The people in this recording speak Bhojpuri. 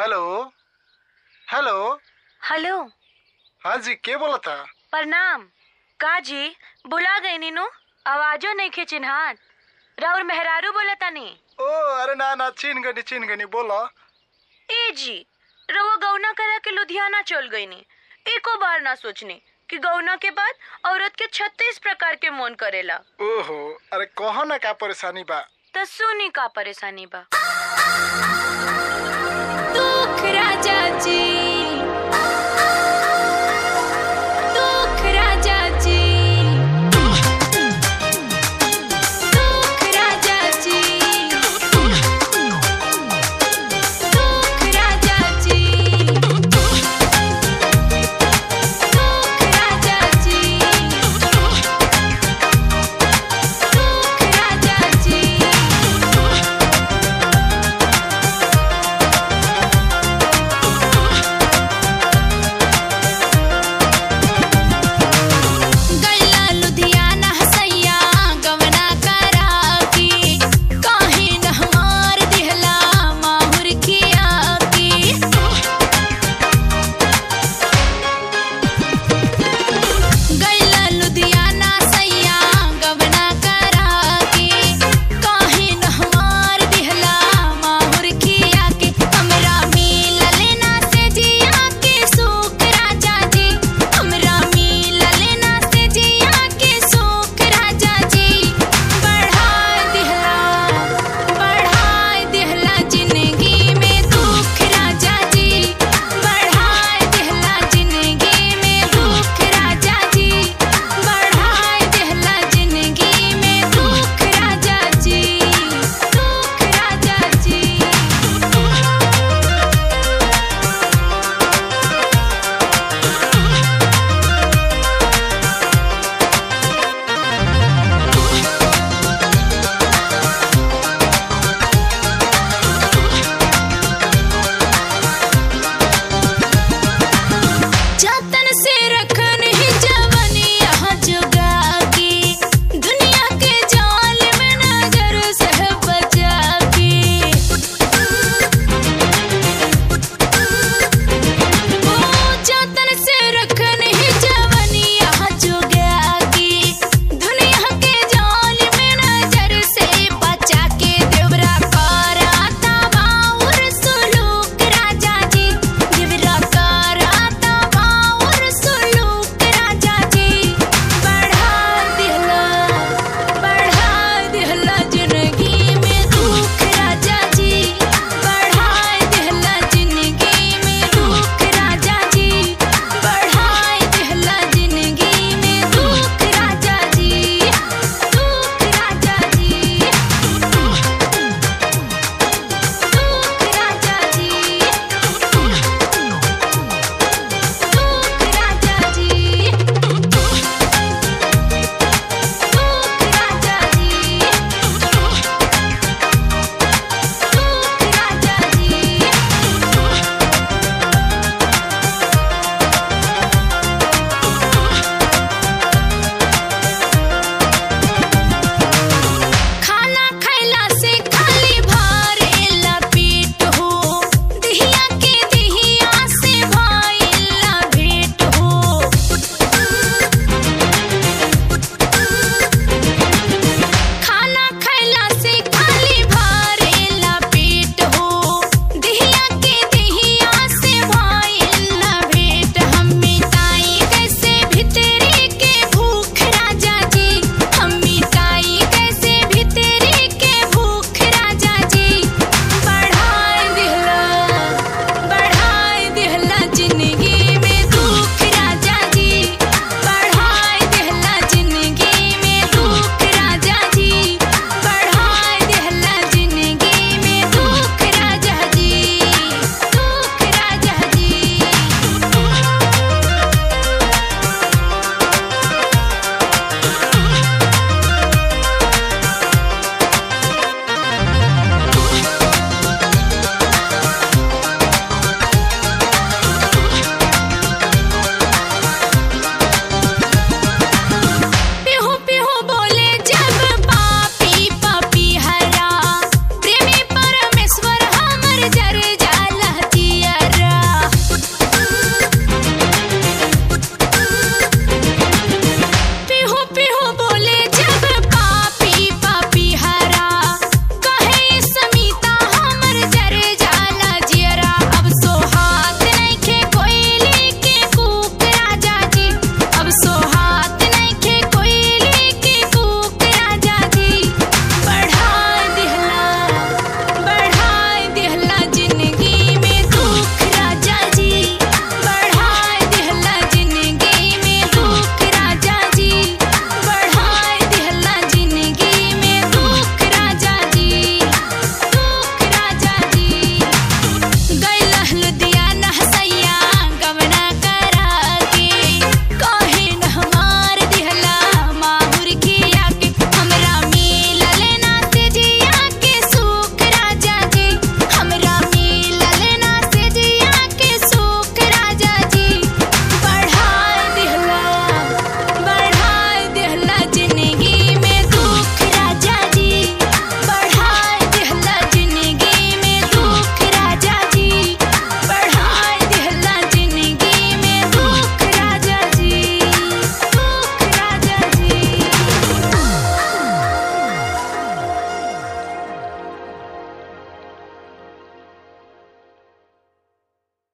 हेलो हेलो हेलो हाँ जी के बोला था प्रणाम का जी बुला गई नीनू आवाजो नहीं खे चिन्हात राउर मेहरारू बोला तनी ओ अरे ना ना चीन गनी चीन गनी बोला ए जी रउआ गौना करा के लुधियाना चल गई नी एको बार ना सोचनी कि गौना के बाद औरत के छत्तीस प्रकार के मन करेला ओहो अरे कहो ना का परेशानी बा त सुनी का परेशानी बा दुख राजा जी